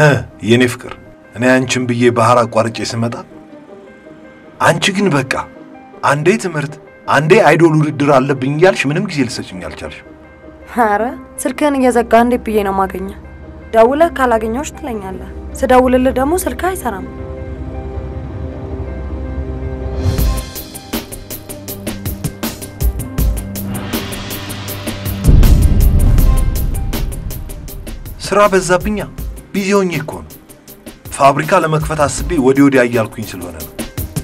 የኔ ፍቅር እኔ አንቺን ብዬ ባህር አቋርጬ ስመጣ አንቺ ግን በቃ አንዴ ትምህርት አንዴ አይዶል ውድድር አለብኝ እያልሽ ምንም ጊዜ ልሰጭኝ አልቻልሽ። ኧረ ስልክህን እየዘጋ እንዴት ብዬ ነው ማገኘ? ደውለህ ካላገኘሁሽ ትለኛለህ። ስደውልልህ ደግሞ ስልክህ አይሰራም። ስራ በዛብኛ። ቢዚ ሆኜ እኮ ነው። ፋብሪካ ለመክፈት አስቤ ወዲህ ወዲያ እያልኩኝ ስለሆነ ነው።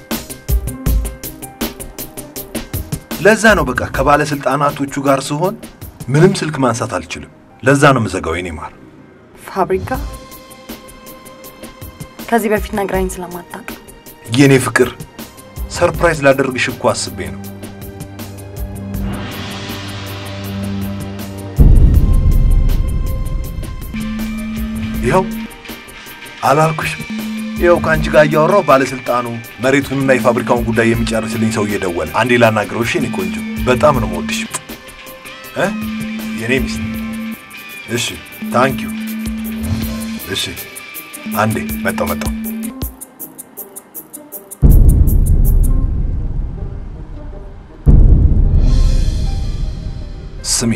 ለዛ ነው በቃ ከባለስልጣናቶቹ ጋር ስሆን ምንም ስልክ ማንሳት አልችልም። ለዛ ነው የምዘጋው የኔ ማር። ፋብሪካ ከዚህ በፊት ነግራኝ ስለማታውቅ የኔ ፍቅር ሰርፕራይዝ ላደርግሽ እኮ አስቤ ነው። ይኸው አላልኩሽም? ይኸው ከአንቺ ጋር እያወራሁ ባለስልጣኑ መሬቱንና የፋብሪካውን ጉዳይ የሚጨርስልኝ ሰው እየደወለ አንዴ ላናግረው። እሺ የኔ ቆንጆ በጣም ነው የምወድሽ እ የኔ ሚስት። እሺ ታንኪዩ። እሺ አንዴ መጣው መጣው። ስሚ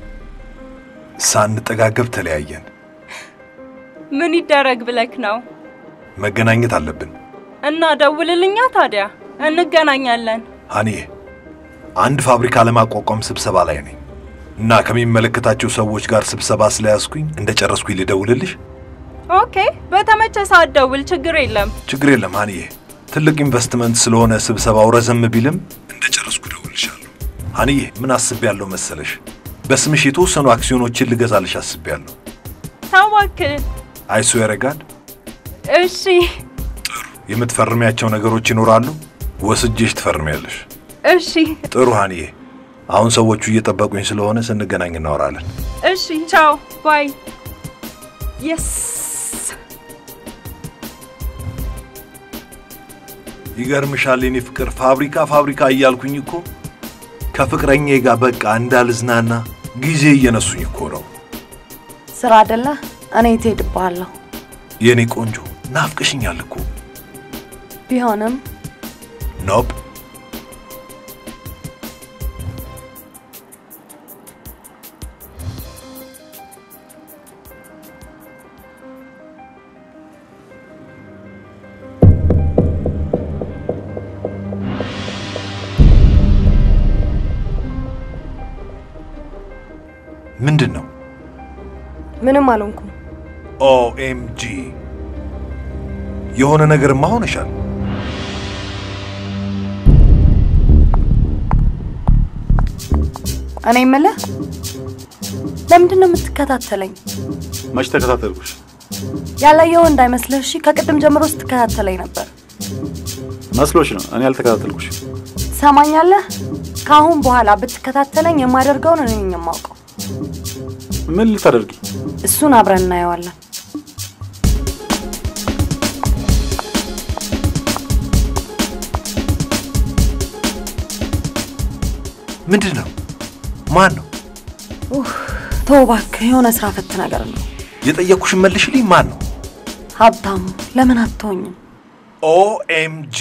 ሳንጠጋገብ ተለያየን። ምን ይደረግ ብለክ ነው? መገናኘት አለብን። እና ደውልልኛ ታዲያ እንገናኛለን። ሀኒዬ አንድ ፋብሪካ ለማቋቋም ስብሰባ ላይ ነኝ እና ከሚመለከታቸው ሰዎች ጋር ስብሰባ ስለያዝኩኝ እንደ ጨረስኩኝ ልደውልልሽ። ኦኬ፣ በተመቸ ሰዓት ደውል፣ ችግር የለም። ችግር የለም ሀኒዬ። ትልቅ ኢንቨስትመንት ስለሆነ ስብሰባው ረዘም ቢልም እንደ ጨረስኩ እደውልልሻለሁ። ሀኒዬ ምን አስቤያለሁ መሰለሽ? በስምሽ የተወሰኑ አክሲዮኖችን ልገዛልሽ አስቤያለሁ። ተው እባክህ። አይሶ ያረጋል። እሺ፣ የምትፈርሚያቸው ነገሮች ይኖራሉ። ወስጄሽ ትፈርሚያለሽ። እሺ፣ ጥሩ ሀኒዬ። አሁን ሰዎቹ እየጠበቁኝ ስለሆነ ስንገናኝ እናወራለን። እሺ። ቻው ባይ። የስ ይገርምሻል የኔ ፍቅር ፋብሪካ ፋብሪካ እያልኩኝ እኮ ከፍቅረኛዬ ጋር በቃ እንዳልዝናና ጊዜ እየነሱኝ እኮ ነው። ስራ አይደለ? እኔ ትሄድብሃለሁ። የኔ ቆንጆ ናፍቅሽኛል እኮ። ቢሆንም ኖፕ ምንድን ነው? ምንም አልሆንኩም። ኦኤምጂ የሆነ ነገርማ ሆነሻል። እኔ የምልህ ለምንድን ነው የምትከታተለኝ? መች ተከታተልኩሽ? ያላየው እንዳይመስልህ እሺ። ከቅድም ጀምሮ ስትከታተለኝ ነበር። መስሎሽ ነው? እኔ አልተከታተልኩሽ። ሰማኛለህ? ከአሁን በኋላ ብትከታተለኝ የማደርገውን እኔ ነኝ የማውቀው። ምን ልታደርጊ? እሱን አብረን እናየዋለን። ምንድን ነው? ማን ነው? ተው እባክህ፣ የሆነ ስራ ፈት ነገር ነው። የጠየቅኩሽን መልሽልኝ። ማን ነው? ሀብታሙ፣ ለምን አትሆኝም? ኦኤምጂ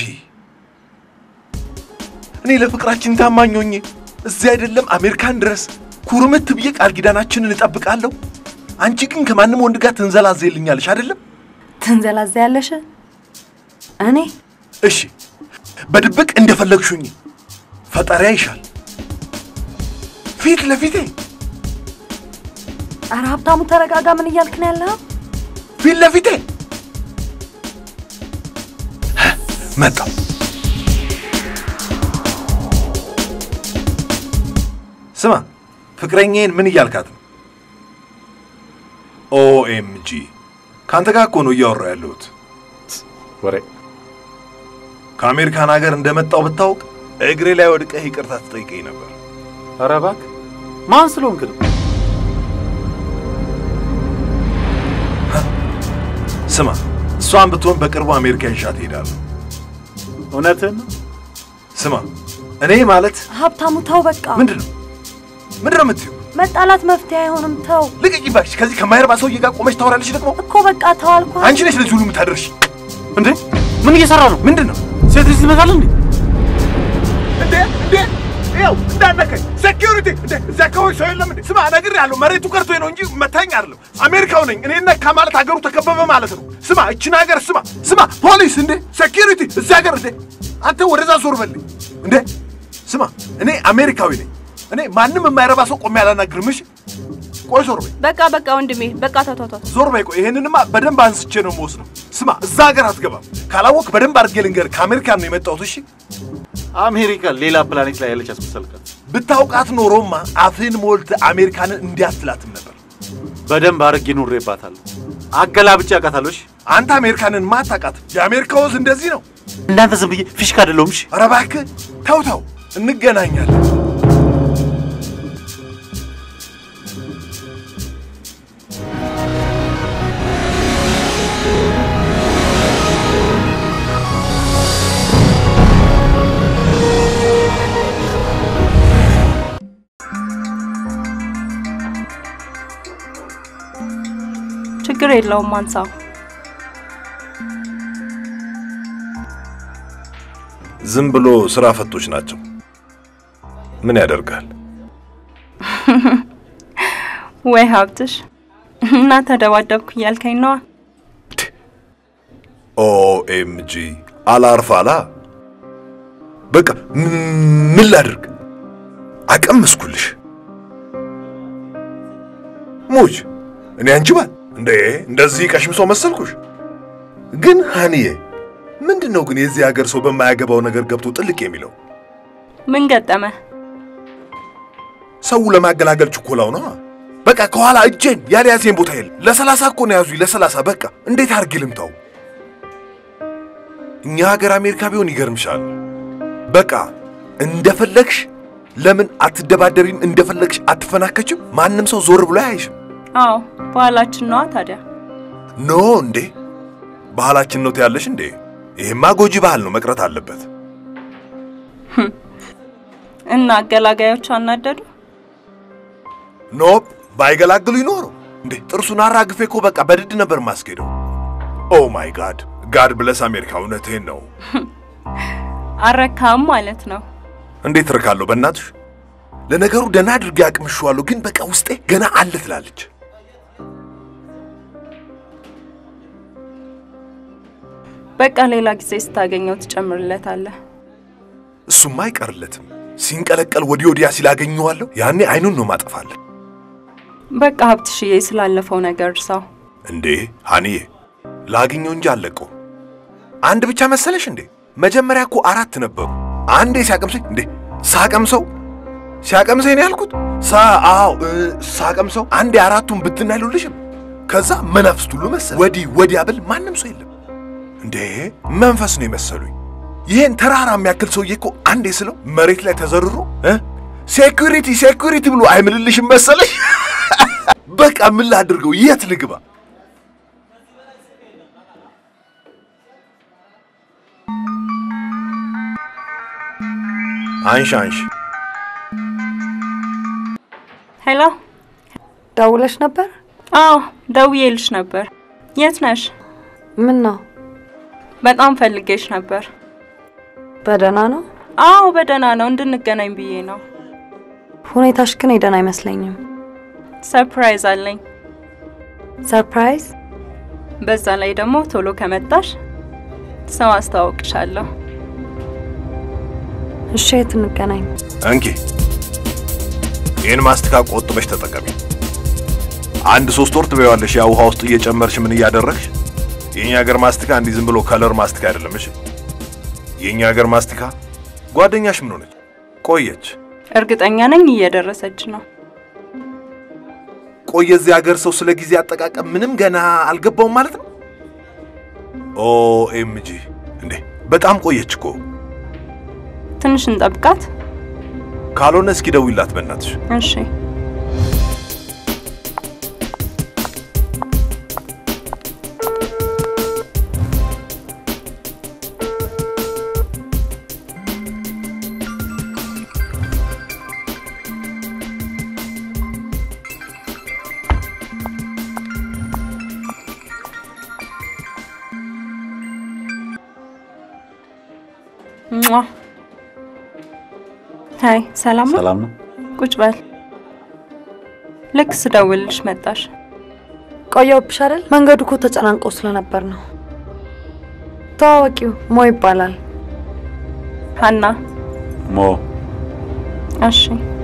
እኔ ለፍቅራችን ታማኝ ሆኜ እዚህ አይደለም አሜሪካን ድረስ ኩርምት ብዬ ቃል ኪዳናችንን እጠብቃለሁ። አንቺ ግን ከማንም ወንድ ጋር ትንዘላዘልኛለሽ አይደለም? ትንዘላዘ ያለሽ እኔ እሺ በድብቅ እንደፈለግሹኝ ፈጣሪያ ይሻል ፊት ለፊቴ ኧረ ሀብታሙ ተረጋጋ። ምን እያልክ ነው ያለኸው? ፊት ለፊቴ መጣው። ስማ ፍቅረኛዬን ምን እያልካት ነው? ኦኤምጂ ከአንተ ጋር እኮ ነው እያወራሁ ያለሁት። ወሬ ከአሜሪካን ሀገር እንደመጣው ብታውቅ እግሬ ላይ ወድቀህ ይቅርታ ትጠይቀኝ ነበር። ኧረ እባክህ ማን ስለሆንክ ነው? ስማ እሷን ብትሆን በቅርቡ አሜሪካ ይዣት እሄዳለሁ። እውነትህን ነው? ስማ እኔ ማለት ሀብታሙ ተው በቃ። ምንድን ነው ምንድን ነው የምትይው? መጣላት መፍትሄ አይሆንም። ተው ልቀቂ እባክሽ። ከዚህ ከማይረባ ሰውዬ ጋር ቆመሽ ታወራለሽ ደግሞ። እኮ በቃ ተው አልኩህ። አንቺ ነሽ ለዚህ ሁሉ የምታደርሽ። እንዴ ምን እየሰራ ነው? ምንድን ነው ሴት ልጅ ትመታል እንዴ? እንዴ? እንዴ? ይኸው እንዳነከኝ ሴኪሪቲ። እንዴ እዚህ አካባቢ ሰው የለም እንዴ? ስማ ነግሬሃለሁ፣ መሬቱ ቀርቶኝ ነው እንጂ መታኝ አይደለም። አሜሪካው ነኝ እኔ ነካ ማለት ሀገሩ ተከበበ ማለት ነው። ስማ እችን ሀገር ስማ፣ ስማ ፖሊስ፣ እንዴ ሴኪሪቲ፣ እዚህ ሀገር እንዴ አንተ ወደዛ ዞር በልኝ። እንዴ ስማ እኔ አሜሪካዊ ነኝ። እኔ ማንም የማይረባ ሰው ቆሜ አላናግርም። እሺ ቆይ ዞር በይ፣ በቃ በቃ ወንድሜ በቃ ተቷቷ ዞር በይ። ቆይ ይሄንንማ በደንብ አንስቼ ነው የምወስደው። ስማ እዛ ሀገር አትገባም። ካላወቅ በደንብ አድርጌ ልንገርህ፣ ከአሜሪካን ነው የመጣሁት። እሺ አሜሪካ ሌላ ፕላኔት ላይ ያለች አስመሰልካት። ብታውቃት ኖሮማ አፍህን ሞልተህ አሜሪካንን እንዲያትላትም ነበር። በደንብ አድርጌ ኑሬባታለሁ። አገላብጬ አውቃታለሁ። እሺ አንተ አሜሪካንን ማታውቃት። የአሜሪካ ወዝ እንደዚህ ነው። እንዳንተ ዝም ብዬ ፊሽካ አይደለሁም። እሺ ኧረ እባክህ ተው ተው፣ እንገናኛለን። ችግር የለውም አንሳው። ዝም ብሎ ስራ ፈቶች ናቸው። ምን ያደርጋል? ወይ ሀብትሽ እና ተደባደብኩ እያልከኝ ነዋ። ኦኤምጂ አላርፍ አላ። በቃ ምን ላድርግ? አቀመስኩልሽ። ሙች እኔ አንቺ ባል እንዴ እንደዚህ ቀሽም ሰው መሰልኩሽ? ግን ሃኒዬ ምንድን ነው ግን የዚህ ሀገር ሰው በማያገባው ነገር ገብቶ ጥልቅ የሚለው? ምን ገጠመ? ሰው ለማገላገል ችኮላው ነው። በቃ ከኋላ እጄን ያልያዜን ቦታ የለም። ለሰላሳ እኮ ነው ያዙኝ፣ ለሰላሳ በቃ እንዴት አድርጌ ልምታው? እኛ ሀገር አሜሪካ ቢሆን ይገርምሻል። በቃ እንደፈለግሽ ለምን አትደባደቢም? እንደፈለግሽ አትፈናከችም? ማንም ሰው ዞር ብሎ አያይሽም። አዎ ባህላችን ነዋ ታዲያ። ኖ እንዴ ባህላችን ነው ትያለሽ እንዴ? ይሄማ ጎጂ ባህል ነው፣ መቅረት አለበት። እና አገላጋዮች አናደዱ? ኖፕ ባይገላግሉ ይኖሩ እንዴ ጥርሱን አራግፌ እኮ በቃ በድድ ነበር ማስኬደው። ኦ ማይ ጋድ ጋድ ብለስ አሜሪካ፣ እውነትህን ነው። አረካም ማለት ነው። እንዴት እርካለሁ በእናትሽ። ለነገሩ ደህና አድርጌ አቅምሼዋለሁ፣ ግን በቃ ውስጤ ገና አለ ትላለች። በቃ ሌላ ጊዜ ስታገኘው ትጨምርለታለህ። እሱማ አይቀርለትም። ሲንቀለቀል ወዲህ ወዲያ ሲላገኘዋለሁ፣ ያኔ አይኑን ነው ማጠፋለን። በቃ ሀብትሽዬ ስላለፈው ነገር እርሳው። እንዴ ሀኒዬ ላግኘው እንጂ አለቀው። አንድ ብቻ መሰለሽ እንዴ? መጀመሪያ እኮ አራት ነበሩ። አንዴ ሲያቀምሰኝ እንዴ ሳቀምሰው ሲያቀምሰኝ ነው ያልኩት። ሳ አዎ እ፣ ሳቀምሰው አንዴ አራቱን ብትና አይሉልሽም። ከዛ መናፍስት ሁሉ መሰል ወዲህ ወዲያ ብል ማንም ሰው የለም። እንዴ መንፈስ ነው የመሰሉኝ። ይሄን ተራራ የሚያክል ሰውዬ እኮ አንዴ ስለው መሬት ላይ ተዘርሮ እ ሴኩሪቲ ሴኩሪቲ ብሎ አይምልልሽም መሰለሽ። በቃ ምን ላድርገው? የት ልግባ? አንሺ አንሺ። ሄሎ። ደውለሽ ነበር? አዎ ደውዬልሽ ነበር። የት ነሽ? ምን ነው? በጣም ፈልጌሽ ነበር። በደህና ነው? አዎ በደህና ነው። እንድንገናኝ ብዬ ነው። ሁኔታሽ ግን የደህና አይመስለኝም። ሰርፕራይዝ አለኝ። ሰርፕራይዝ? በዛ ላይ ደግሞ ቶሎ ከመጣሽ ሰው አስተዋውቅሻለሁ። እሺ፣ የት እንገናኝ? እንኪ ይህን ማስቲካ ቆጥበሽ ተጠቀሚ። አንድ ሶስት ወር ትበያዋለሽ። ያ ውሃ ውስጥ እየጨመርሽ ምን እያደረግሽ። የኛ ሀገር ማስቲካ እንዲህ ዝም ብሎ ከለር ማስቲካ አይደለም። እሺ የኛ ሀገር ማስቲካ ጓደኛሽ ምን ሆነች? ቆየች እርግጠኛ ነኝ እየደረሰች ነው። ቆየ። እዚህ ሀገር ሰው ስለ ጊዜ አጠቃቀም ምንም ገና አልገባውም ማለት ነው። ኦኤምጂ እንዴ በጣም ቆየች እኮ። ትንሽ እንጠብቃት። ካልሆነ እስኪ ደውይላት በእናትሽ። እሺ ሟ ሀይ፣ ሰላም ነው? ሰላም ነው። ቁጭ በል። ልክ ስደውልልሽ መጣሽ። ቆየሁብሽ አይደል? መንገዱ እኮ ተጨናንቆ ስለነበር ነው። ተዋወቂው ሞ ይባላል። ሀና። ሞ እሺ፣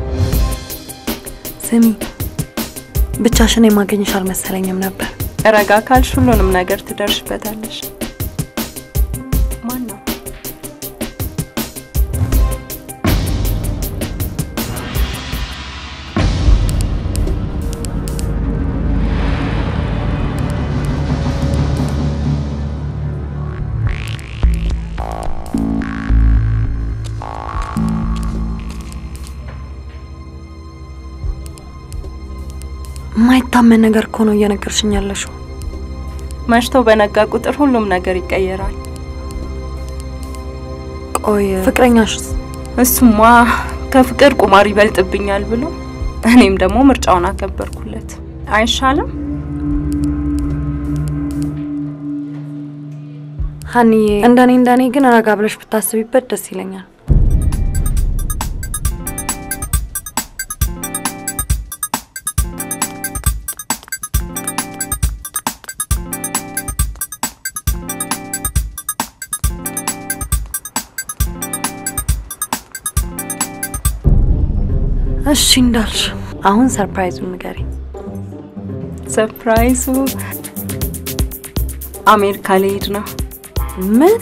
ስሚ፣ ብቻሽን የማገኝሽ አልመሰለኝም ነበር። ረጋ ካልሽ ሁሉንም ነገር ትደርሽበታለሽ። ማን ነው? የማይታመን ነገር እኮ ነው እየነገርሽኝ ያለሽው። መሽቶ በነጋ ቁጥር ሁሉም ነገር ይቀየራል። ቆይ ፍቅረኛሽስ? እሱማ ከፍቅር ቁማር ይበልጥብኛል ብሎ እኔም ደግሞ ምርጫውን አከበርኩለት። አይሻልም? ሀኒዬ፣ እንደኔ እንደኔ ግን ረጋ ብለሽ ብታስቢበት ደስ ይለኛል። እሺ እንዳልሽ፣ አሁን ሰርፕራይዙን ንገሪኝ። ሰርፕራይዙ አሜሪካ ልሄድ ነው። ምን?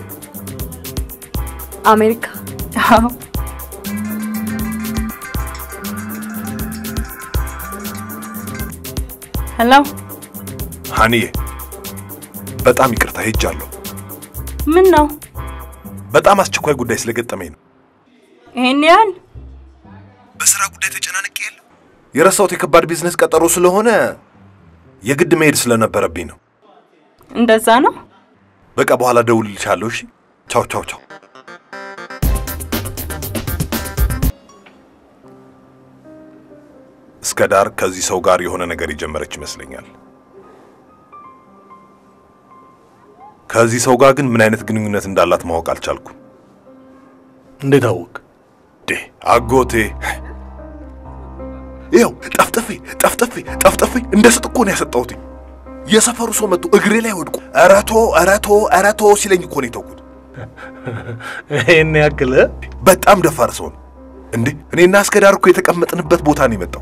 አሜሪካ? አዎ ሄሎ፣ ሀኒዬ በጣም ይቅርታ ሄጃለሁ። ምን ነው በጣም አስቸኳይ ጉዳይ ስለገጠመኝ ነው። ይሄን ያህል? በስራ ጉዳይ ተጨናንቄ የለ የረሳሁት የከባድ ቢዝነስ ቀጠሮ ስለሆነ የግድ መሄድ ስለነበረብኝ ነው። እንደዛ ነው። በቃ በኋላ ደውልልሻለሁ። እሺ፣ ቻው ቻው ቻው። እስከ ዳር ከዚህ ሰው ጋር የሆነ ነገር የጀመረች ይመስለኛል። ከዚህ ሰው ጋር ግን ምን አይነት ግንኙነት እንዳላት ማወቅ አልቻልኩም። እንዴት አወቅ? ዴ አጎቴ ይኸው ጠፍጥፌ ጠፍጥፌ ጠፍጥፌ እንደ ስጥ እኮ ነው ያሰጠሁት። የሰፈሩ ሰው መጥቶ እግሬ ላይ ወድቆ እረቶ እረቶ እረቶ ሲለኝ እኮ ነው የተውኩት። ይህን ያክል በጣም ደፋር ሰው ነው እንዴ! እኔና እስከ ዳር እኮ የተቀመጥንበት ቦታ ነው የመጣው።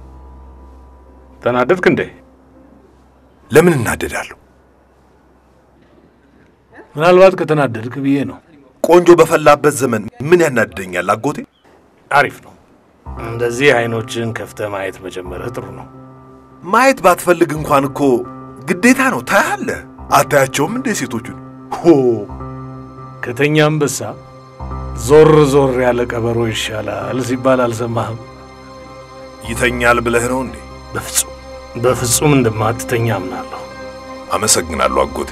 ተናደድክ እንዴ? ለምን እናደዳለሁ? ምናልባት ከተናደድክ ብዬ ነው። ቆንጆ በፈላበት ዘመን ምን ያናድደኛል አጎቴ? አሪፍ ነው። እንደዚህ አይኖችን ከፍተ ማየት መጀመርህ ጥሩ ነው። ማየት ባትፈልግ እንኳን እኮ ግዴታ ነው። ታያለህ። አታያቸውም እንዴ ሴቶቹን? ሆ ከተኛ አንበሳ ዞር ዞር ያለ ቀበሮ ይሻላል ሲባል አልሰማህም? ይተኛል ብለህ ነው እንዴ? በፍጹም በፍጹም እንደማትተኛ አምናለሁ። አመሰግናለሁ አጎቴ።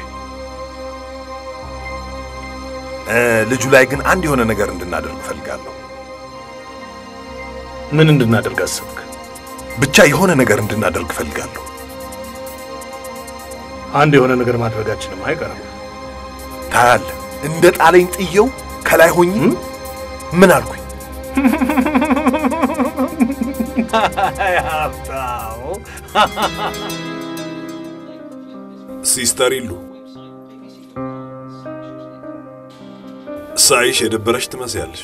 እ ልጁ ላይ ግን አንድ የሆነ ነገር እንድናደርግ እፈልጋለሁ። ምን እንድናደርግ አሰብክ? ብቻ የሆነ ነገር እንድናደርግ እፈልጋለሁ። አንድ የሆነ ነገር ማድረጋችንም አይቀርም። ታያለህ፣ እንደ ጣለኝ ጥየው ከላይ ሆኜ ምን አልኩኝ? ሲስተር ይሉ ሳይሽ የደበረሽ ትመስያለሽ።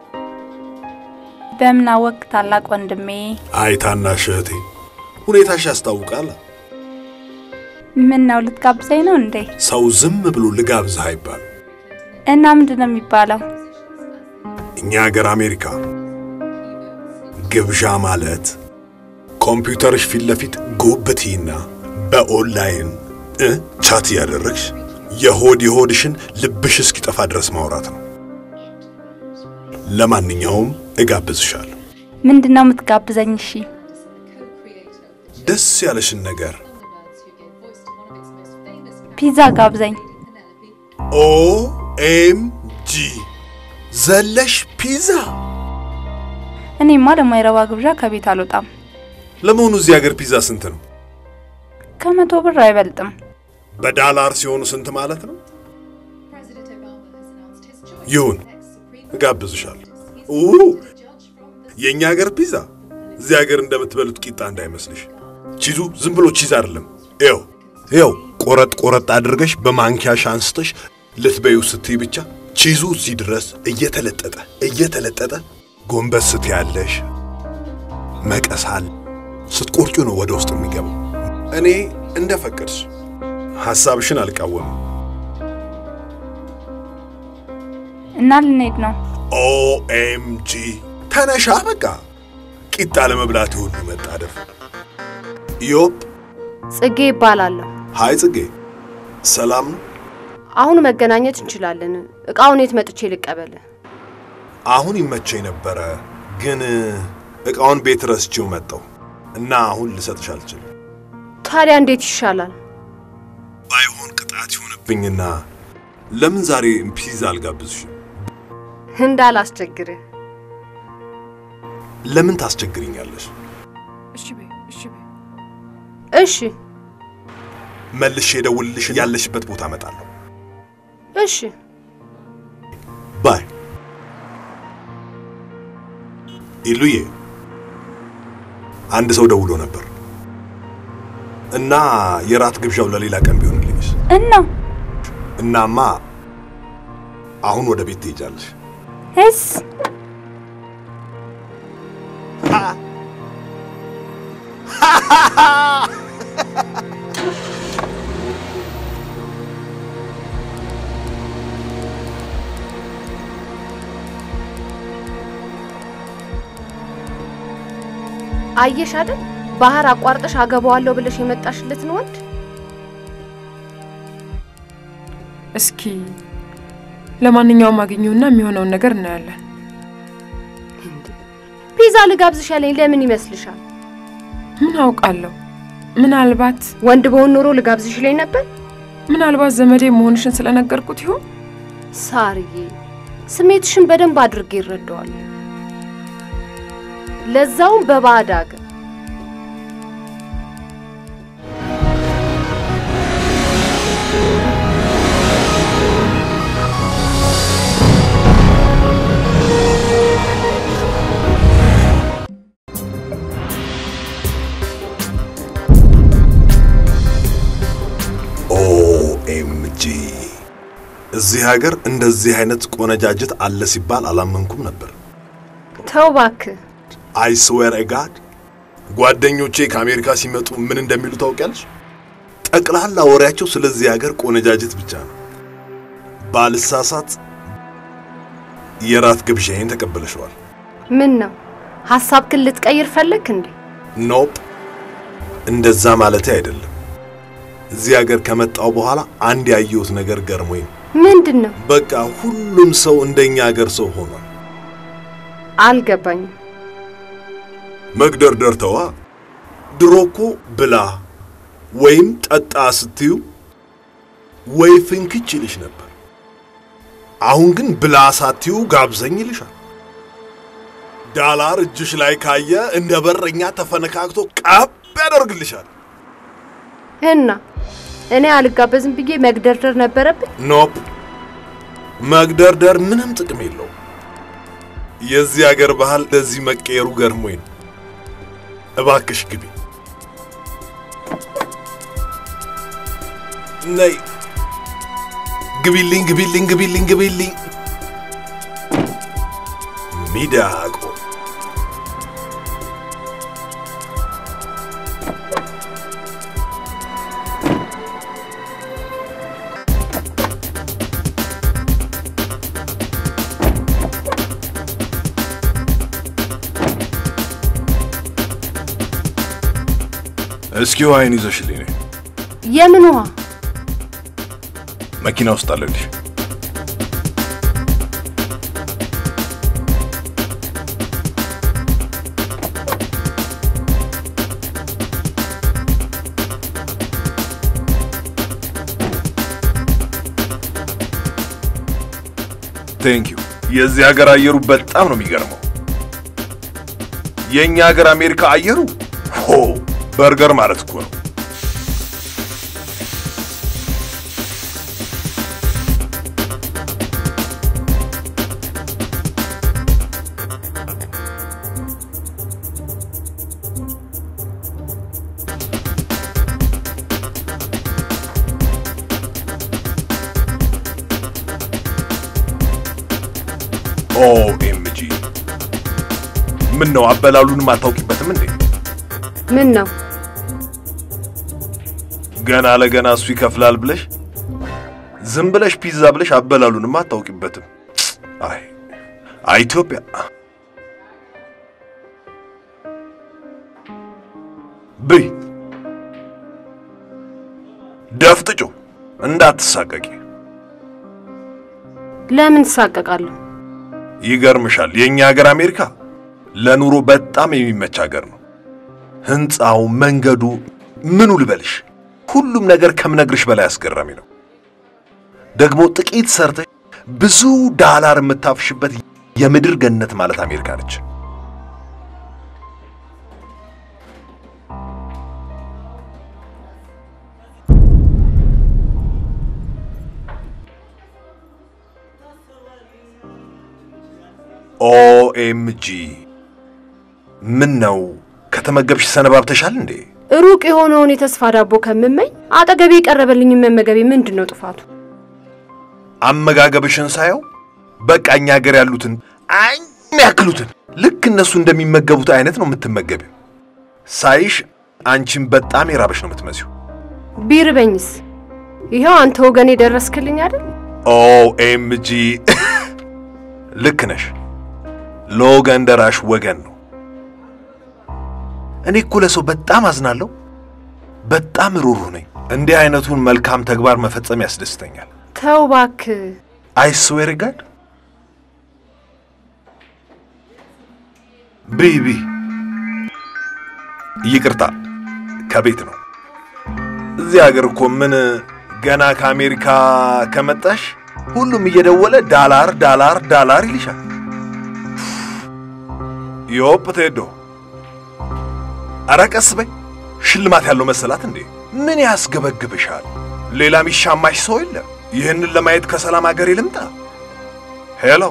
በምን አወቅ ታላቅ ወንድሜ? አይ ታናሽ እህቴ፣ ሁኔታሽ ያስታውቃል። ምን ነው ልትጋብዘኝ ነው እንዴ? ሰው ዝም ብሎ ልጋብዝህ አይባልም። እና ምንድን ነው የሚባለው? እኛ ሀገር አሜሪካ ግብዣ ማለት ኮምፒውተርሽ ፊት ለፊት ጎብቲና በኦንላይን እ ቻት እያደረግሽ የሆድ የሆድሽን ልብሽ እስኪጠፋ ድረስ ማውራት ነው። ለማንኛውም እጋብዝሻለሁ። ምንድን ነው የምትጋብዘኝ? እሺ ደስ ያለሽን ነገር ፒዛ ጋብዘኝ። ኦ ኤም ጂ ዘለሽ ፒዛ። እኔማ ለማይረባ ግብዣ ከቤት አልወጣም። ለመሆኑ እዚህ ሀገር ፒዛ ስንት ነው? ከመቶ ብር አይበልጥም። በዳላር ሲሆኑ ስንት ማለት ነው? ይሁን እጋብዝሻለሁ። ኡ የእኛ ሀገር ፒዛ እዚህ ሀገር እንደምትበሉት ቂጣ እንዳይመስልሽ። ቺዙ ዝም ብሎ ቺዝ አይደለም። ይኸው ይኸው ቆረጥ ቆረጥ አድርገሽ በማንኪያሽ አንስተሽ ልትበዩ ስትይ ብቻ ቺዙ እዚህ ድረስ እየተለጠጠ እየተለጠጠ ጎንበስ ስትያለሽ መቀሳል ስትቆርጩ ነው ወደ ውስጥ የሚገባው። እኔ እንደፈቀድሽ ሐሳብሽን አልቃወምም። እና ልንሄድ ነው። ኦኤምጂ ተነሻ፣ በቃ ቂጣ ለመብላት የሁሉ መጣደፍ። ዮፕ ጽጌ ይባላለሁ። ሃይ ጽጌ፣ ሰላም ነው? አሁን መገናኘት እንችላለን። እቃውን የት መጥቼ ልቀበል? አሁን ይመቸኝ ነበረ፣ ግን እቃውን ቤት ረስቼው መጣሁ እና አሁን ልሰጥሽ አልችልም። ታዲያ እንዴት ይሻላል? ባይሆን ቅጣት ይሆንብኝና ለምን ዛሬ ፒዛ አልጋብዝሽም? እንዳላስቸግርህ። ለምን ታስቸግሪኛለሽ? እሺ በይ እሺ በይ እሺ መልሼ ደውልልሽ፣ ያለሽበት ቦታ እመጣለሁ። እሺ። ባይ ኢሉዬ፣ አንድ ሰው ደውሎ ነበር እና የራት ግብዣው ለሌላ ቀን ቢሆንልኝስ? እና እናማ አሁን ወደ ቤት ትሄጃለሽ። እስ አየሽ አይደል ባህር አቋርጠሽ አገባዋለሁ ብለሽ የመጣሽለትን ወንድ እስኪ ለማንኛውም አግኘውና የሚሆነውን ነገር እናያለን። ፒዛ ልጋብዝሽ ያለኝ ለምን ይመስልሻል? ምን አውቃለሁ። ምናልባት ወንድ በሆን ኖሮ ልጋብዝሽ ይለኝ ነበር። ምናልባት ዘመዴ መሆንሽን ስለነገርኩት ይሆን? ሳርዬ ስሜትሽን በደንብ አድርጌ ይረዳዋለሁ። ለዛውም በባዕድ አገር። ኦኤምጂ እዚህ ሀገር እንደዚህ አይነት ቆነጃጅት አለ ሲባል አላመንኩም ነበር። ተው እባክህ። አይ ስዌር ጋድ ጓደኞቼ ከአሜሪካ ሲመጡ ምን እንደሚሉ ታውቂያለሽ? ጠቅላላ ወሬያቸው ስለዚህ ሀገር ቆነጃጅት ብቻ ነው። ባልሳሳት የራት ግብዣዬን ተቀበለሽዋል? ምን ነው ሀሳብክን ልትቀይር ፈለግክ እንዴ? ኖፕ፣ እንደዛ ማለቴ አይደለም። እዚህ ሀገር ከመጣው በኋላ አንድ ያየሁት ነገር ገርሞኝ ነው። ምንድን ነው? በቃ ሁሉም ሰው እንደኛ ሀገር ሰው ሆኗል። አልገባኝም። መግደርደር ተዋ። ድሮ እኮ ብላ ወይም ጠጣ ስትዩ ወይ ፍንክች ይልሽ ነበር። አሁን ግን ብላ ሳትዩ ጋብዘኝ ይልሻል። ዳላር እጅሽ ላይ ካየ እንደ በረኛ ተፈነካክቶ ቀብ ያደርግልሻል። እና እኔ አልጋበዝም ብዬ መግደርደር ነበረብኝ? ኖፕ፣ መግደርደር ምንም ጥቅም የለውም። የዚህ አገር ባህል ለዚህ መቀየሩ ገርሞኝ ነው። እባክሽ ግቢ። ነይ ግቢልኝ፣ ግቢልኝ፣ ግቢልኝ፣ ግቢልኝ። ሚዳቆ እስኪ ዋይን ይዘሽልኝ ነይ። የምን ውሃ? መኪና ውስጥ አለልሽ። ቴንክ ዩ። የዚህ ሀገር አየሩ በጣም ነው የሚገርመው። የእኛ ሀገር አሜሪካ አየሩ ሆ በርገር ማለት እኮ ነው። ኦኤምጂ ምን ነው አበላሉንም አታውቂበትም እንዴ? ምን ነው ገና ለገና እሱ ይከፍላል ብለሽ ዝም ብለሽ ፒዛ ብለሽ አበላሉንም አታውቂበትም። አይ አይ ኢትዮጵያ ብይ ደፍጥጮ እንዳትሳቀቂ። ለምን ትሳቀቃለሁ? ይገርምሻል፣ የእኛ ሀገር አሜሪካ ለኑሮ በጣም የሚመች ሀገር ነው። ህንፃው፣ መንገዱ፣ ምኑ ልበልሽ፣ ሁሉም ነገር ከምነግርሽ በላይ አስገራሚ ነው። ደግሞ ጥቂት ሰርተሽ ብዙ ዳላር የምታፍሽበት የምድር ገነት ማለት አሜሪካ ነች። ኦኤምጂ ምን ነው ከተመገብሽ ሰነባብተሻል እንዴ? ሩቅ የሆነውን የተስፋ ዳቦ ከምመኝ አጠገቤ የቀረበልኝ መመገቤ ምንድን ነው ጥፋቱ? አመጋገብሽን ሳየው በቃ እኛ ሀገር ያሉትን አኝ ያክሉትን ልክ እነሱ እንደሚመገቡት አይነት ነው የምትመገቢው። ሳይሽ አንቺን በጣም የራበሽ ነው የምትመሲው። ቢርበኝስ? ይኸው አንተ ወገኔ ደረስክልኝ አይደል? ኦኤምጂ ልክ ነሽ። ለወገን ደራሽ ወገን ነው። እኔ እኮ ለሰው በጣም አዝናለሁ። በጣም ሩሩህ ነኝ። እንዲህ አይነቱን መልካም ተግባር መፈጸም ያስደስተኛል። ተው እባክህ። አይ ስዌር ጋድ ቢ ቢ ይቅርታ፣ ከቤት ነው። እዚህ ሀገር እኮ ምን ገና ከአሜሪካ ከመጣሽ ሁሉም እየደወለ ዳላር ዳላር ዳላር ይልሻል። ዮፕ ቴዶ፣ ኧረ ቀስ በይ። ሽልማት ያለው መሰላት እንዴ? ምን ያስገበግብሻል? ሌላ ሚሻማሽ ሰው የለ? ይህንን ለማየት ከሰላም ሀገር ልምጣ? ሄሎ፣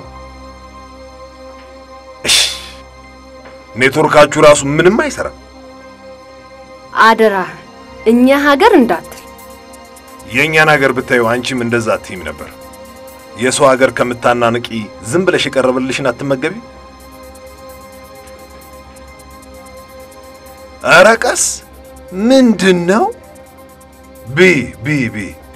እሽ፣ ኔትወርካችሁ ራሱ ምንም አይሰራም። አደራህ እኛ ሀገር እንዳትል። የእኛን ሀገር ብታዩ አንቺም እንደዛ አትይም ነበር። የሰው ሀገር ከምታናንቂ ዝም ብለሽ የቀረበልሽን አትመገቢ? ኧረ ቀስ ምንድን ነው? ቢ ቢ ቢ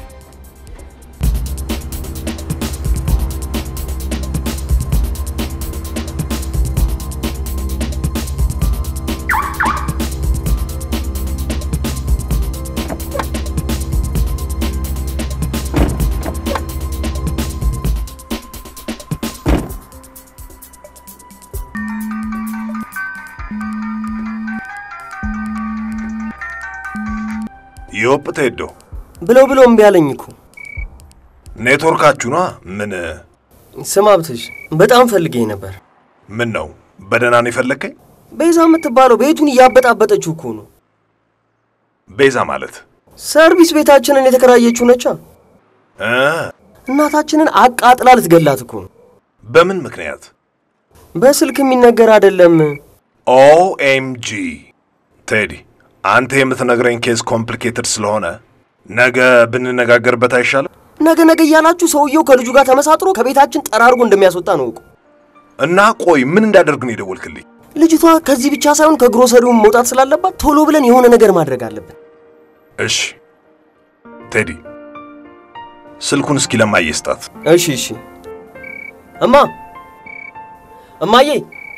ዮፕ ቴዶ ብለው ብለው እምቢ አለኝ እኮ። ኔትወርካችሁ ነዋ። ምን ስም ሀብትሽ በጣም ፈልጌኝ ነበር። ምን ነው በደህና ነው የፈለግከኝ? ቤዛ የምትባለው ቤቱን እያበጣበጠችው እኮ ነው። ቤዛ ማለት ሰርቪስ ቤታችንን የተከራየችው ነቻ። እ እናታችንን አቃጥላ ልትገላት እኮ ነው። በምን ምክንያት? በስልክ የሚነገር አይደለም። ኦኤምጂ ቴዲ፣ አንተ የምትነግረኝ ኬዝ ኮምፕሊኬትድ ስለሆነ ነገ ብንነጋገርበት አይሻልም? ነገ ነገ እያላችሁ ሰውየው ከልጁ ጋር ተመሳጥሮ ከቤታችን ጠራርጎ እንደሚያስወጣ ነው እኮ። እና ቆይ ምን እንዳደርግ ነው የደወልክልኝ? ልጅቷ ከዚህ ብቻ ሳይሆን ከግሮሰሪውም መውጣት ስላለባት ቶሎ ብለን የሆነ ነገር ማድረግ አለብን። እሺ ቴዲ፣ ስልኩን እስኪ ለማየ ስጣት። እሺ እሺ። እማ እማዬ፣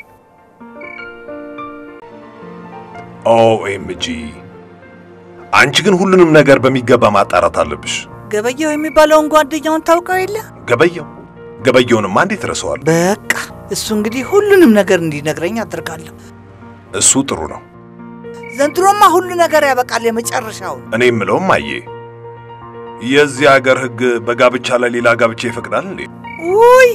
ኦኤምጂ አንቺ ግን ሁሉንም ነገር በሚገባ ማጣራት አለብሽ። ገበያው የሚባለውን ጓደኛውን ታውቀው የለ? ገበየው ገበየውንማ እንዴት ረሰዋል? በቃ እሱ እንግዲህ ሁሉንም ነገር እንዲነግረኝ አድርጋለሁ። እሱ ጥሩ ነው። ዘንድሮማ ሁሉ ነገር ያበቃል። የመጨረሻውን እኔ የምለውም አየ የዚህ ሀገር ሕግ በጋብቻ ላይ ሌላ ጋብቻ ይፈቅዳል እንዴ? ውይ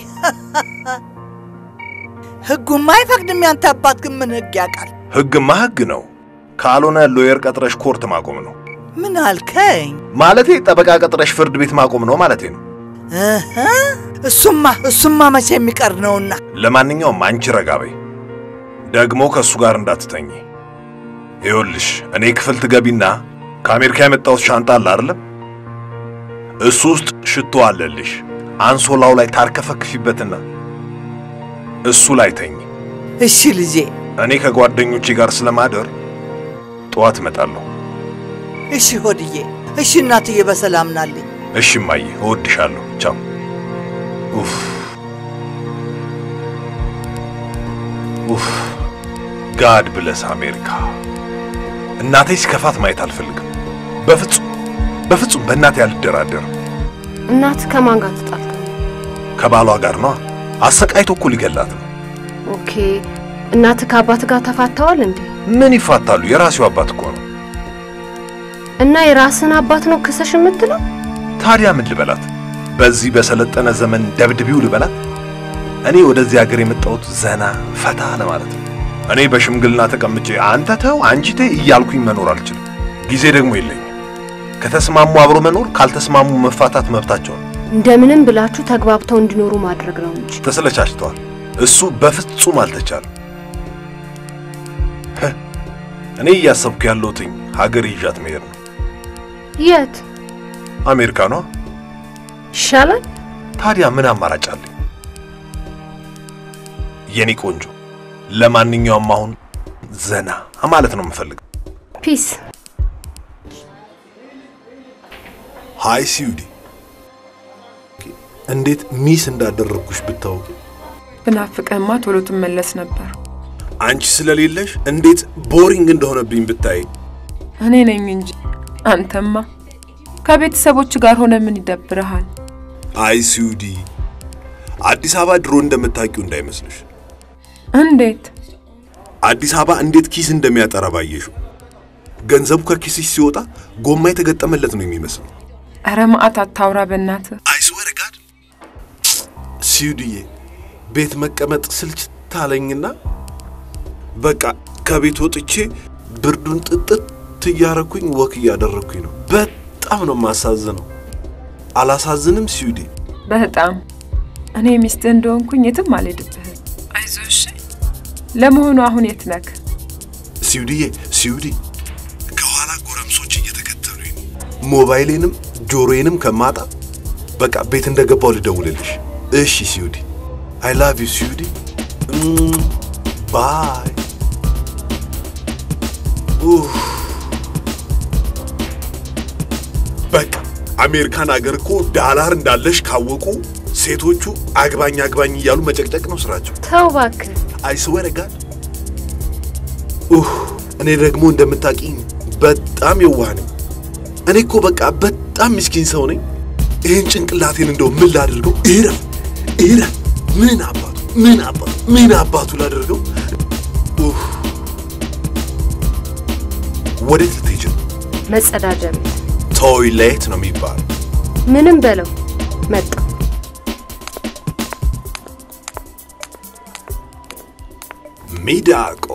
ህጉማ አይፈቅድም። ያንተ አባት ግን ምን ህግ ያውቃል? ሕግማ ሕግ ነው። ካልሆነ ሎየር ቀጥረሽ ኮርት ማቆም ነው ምን አልከኝ? ማለቴ። ጠበቃ ቀጥረሽ ፍርድ ቤት ማቆም ነው ማለቴ ነው። እህ፣ እሱማ እሱማ መቼ የሚቀር ነውና። ለማንኛውም አንቺ ረጋ በይ። ደግሞ ከእሱ ጋር እንዳትተኝ። ይኸውልሽ እኔ ክፍል ትገቢና ከአሜሪካ የመጣሁት ሻንጣ አለ አይደለም? እሱ ውስጥ ሽቶ አለልሽ። አንሶላው ላይ ታርከፈክፊበትና እሱ ላይ ተኝ። እሺ ልጄ። እኔ ከጓደኞቼ ጋር ስለማደር ጠዋት እመጣለሁ። እሺ ሆድዬ። እሺ እናትዬ፣ በሰላም ናልኝ። እሺ እማዬ፣ እወድሻለሁ። ቻው። ኡፍ ኡፍ ጋድ ብለስ አሜሪካ። እናቴ ሲከፋት ማየት አልፈልግም። በፍጹም በፍጹም በእናቴ አልደራደርም። እናት ከማን ጋር ተጣልታ? ከባሏ ጋር ነዋ። አሰቃይቶ እኮ ሊገላት ነው። ኦኬ። እናት ከአባት ጋር ተፋተዋል እንዴ? ምን ይፋታሉ? የራሴው አባት እኮ ነው። እና የራስን አባት ነው ክሰሽ የምትለው? ታዲያ ምን ልበላት? በዚህ በሰለጠነ ዘመን ደብድቢው ልበላት? እኔ ወደዚህ ሀገር የመጣሁት ዘና ፈታ ለማለት ነው። እኔ በሽምግልና ተቀምጬ አንተ ተው አንቺ ተይ እያልኩኝ መኖር አልችልም። ጊዜ ደግሞ የለኝም። ከተስማሙ አብሮ መኖር፣ ካልተስማሙ መፋታት መብታቸው ነው። እንደምንም ብላችሁ ተግባብተው እንዲኖሩ ማድረግ ነው እንጂ ተሰለቻችተዋል። እሱ በፍጹም አልተቻለም። ህ፣ እኔ እያሰብኩ ያለሁትኝ ሀገር ይዣት መሄድ ነው። የት አሜሪካኗ። ይሻላል? ታዲያ ምን አማራጭ አለኝ? የኔ ቆንጆ፣ ለማንኛውም አሁን ዘና ማለት ነው የምፈልገው። ፒስ ሃይ ሲዩዲ፣ እንዴት ሚስ እንዳደረግኩሽ ብታውቂ። ብናፍቅህማ ቶሎ ትመለስ ነበር። አንቺ ስለሌለሽ እንዴት ቦሪንግ እንደሆነብኝ ብታይ። እኔ ነኝ እንጂ አንተማ ከቤተሰቦች ጋር ሆነ ምን ይደብርሃል? አይ ሲዩዲ፣ አዲስ አበባ ድሮ እንደምታውቂው እንዳይመስልሽ። እንዴት አዲስ አበባ እንዴት ኪስ እንደሚያጠራ ባየሽው። ገንዘቡ ከኪስሽ ሲወጣ ጎማ የተገጠመለት ነው የሚመስለው። ኧረ መዓት አታውራ በእናትህ። አይስወር ጋድ ሲዩድዬ፣ ቤት መቀመጥ ስልችት አለኝና በቃ ከቤት ወጥቼ ብርዱን ጥጥት እያረኩኝ ወክ እያደረግኩኝ ነው። በጣም ነው የማሳዝነው። አላሳዝንም ሲዩዲ? በጣም እኔ ሚስትህ እንደሆንኩኝ የትም አልሄድብህም። አይዞህ እሺ። ለመሆኑ አሁን የት ነክ? ሲዩድዬ፣ ሲዩዲ ከኋላ ጎረምሶች እየተከተሉኝ ነው። ሞባይሌንም ጆሮዬንም ከማጣ በቃ ቤት እንደገባው ልደውልልሽ። እሺ ሲዩዲ፣ አይ ላቭ ዩ ሲዩዲ። ባይ። በቃ አሜሪካን አገር እኮ ዳላር እንዳለሽ ካወቁ ሴቶቹ አግባኝ አግባኝ እያሉ መጨቅጨቅ ነው ስራቸው። ተው እባክህ። አይስወር ጋድ ኡህ እኔ ደግሞ እንደምታውቂኝ በጣም የዋህ ነኝ። እኔ እኮ በቃ በጣም ምስኪን ሰው ነኝ። ይህን ጭንቅላቴን እንደው ምን ላድርገው? እረፍ እረፍ። ምን አባቱ ምን አባቱ ምን አባቱ ላድርገው? ኡህ ወዴት ልትሄጂ ነው? መጸዳጃ ቤት ቶይሌት ነው የሚባለው። ምንም በለው መጣ። ሚዳቆ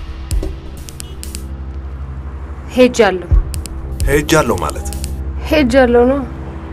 ሄጃለሁ ሄጃለሁ ማለት ሄጃለሁ ነው።